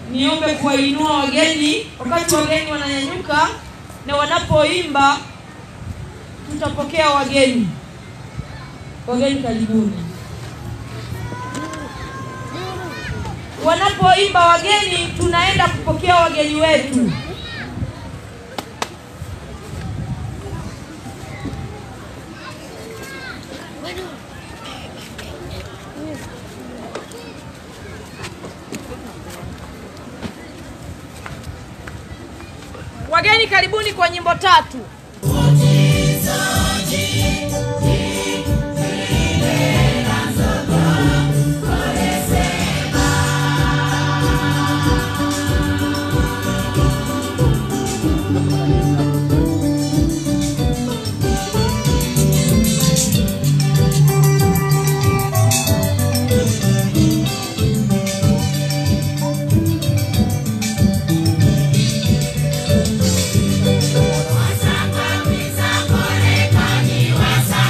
niombe kuwainua wageni wakati wageni wananyanyuka na wanapoimba tutapokea wageni wageni karibuni wanapoimba wageni tunaenda kupokea wageni wetu wageni karibuni kwa nyimbo tatu Wasanga, Wasanga,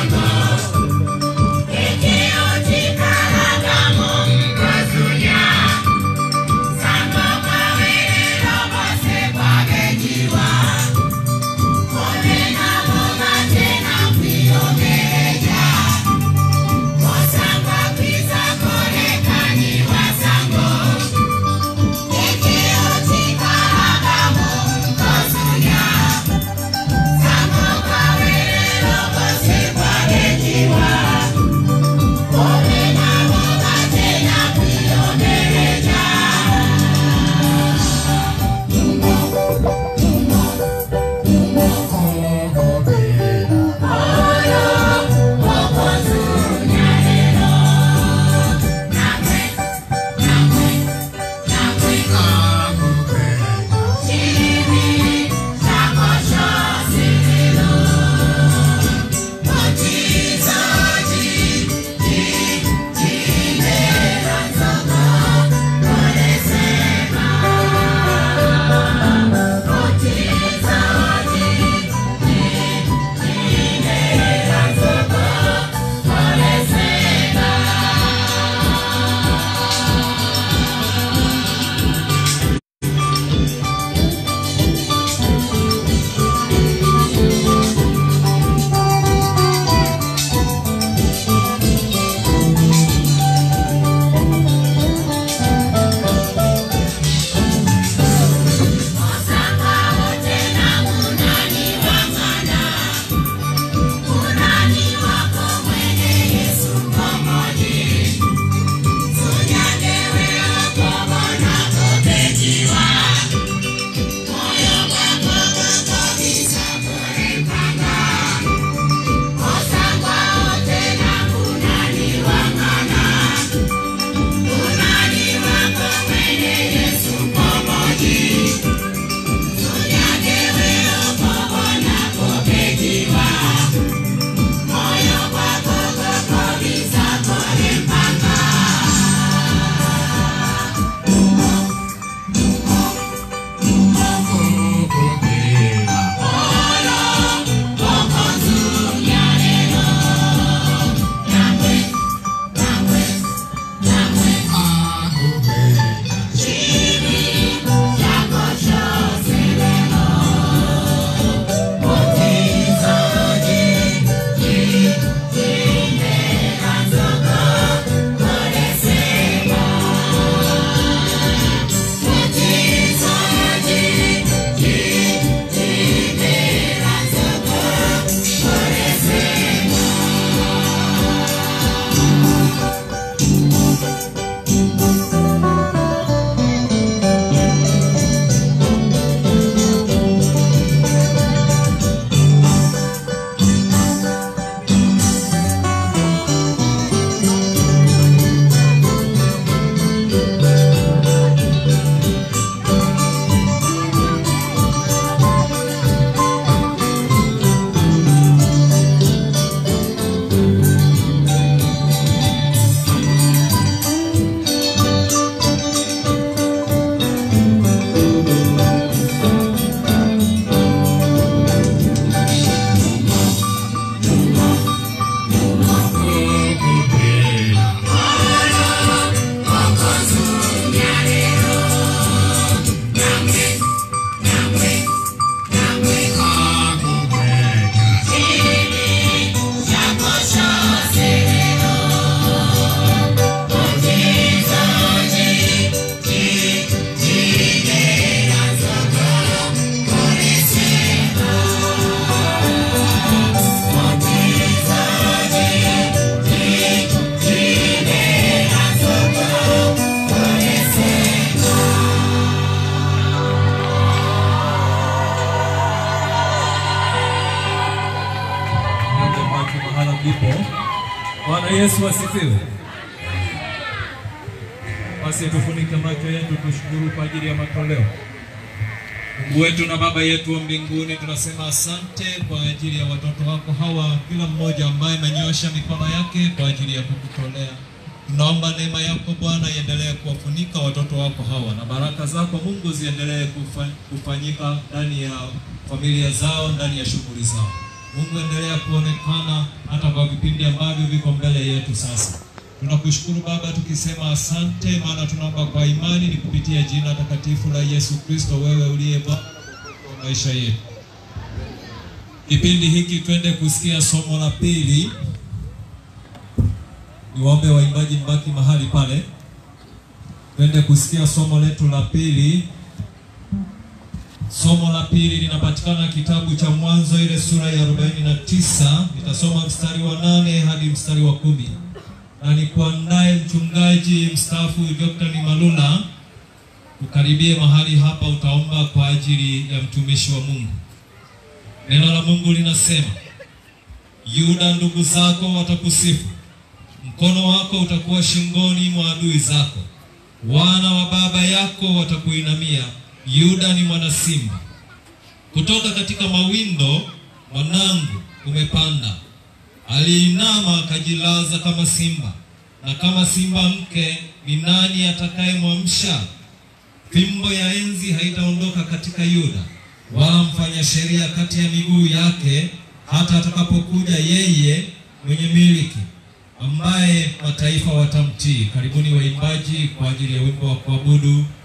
Bwana Yesu asifiwe. Basi tufunike macho yetu, tushukuru kwa ajili ya matoleo. Mungu wetu na Baba yetu wa mbinguni, tunasema asante kwa ajili ya watoto wako hawa, kila mmoja ambaye amenyosha mikono yake kwa ajili ya kukutolea. Tunaomba neema yako Bwana iendelee kuwafunika watoto wako hawa na baraka zako Mungu ziendelee kufa- kufanyika ndani ya familia zao, ndani ya shughuli zao. Mungu endelea kuonekana hata kwa vipindi ambavyo viko mbele yetu sasa. Tunakushukuru Baba tukisema asante, maana tunaomba kwa imani ni kupitia jina takatifu la Yesu Kristo, wewe uliye Bwana na Mwokozi wa maisha yetu. Kipindi hiki twende kusikia somo la pili. Niwaombe waimbaji mbaki mahali pale, twende kusikia somo letu la pili. Somo la pili linapatikana kitabu cha Mwanzo ile sura ya 49. Nitasoma mstari wa nane hadi mstari wa kumi na nikuandaye mchungaji mstaafu Dr. Malula, ukaribie mahali hapa, utaomba kwa ajili ya mtumishi wa Mungu. Neno la Mungu linasema, Yuda, ndugu zako watakusifu, mkono wako utakuwa shingoni mwa adui zako, wana wa baba yako watakuinamia. Yuda ni mwana simba, kutoka katika mawindo mwanangu umepanda aliinama akajilaza kama simba, na kama simba mke ni nani atakayemwamsha? Fimbo ya enzi haitaondoka katika Yuda, wala mfanya sheria kati ya miguu yake, hata atakapokuja yeye mwenye miliki, ambaye mataifa watamtii. Karibuni waimbaji kwa ajili ya wimbo wa kuabudu.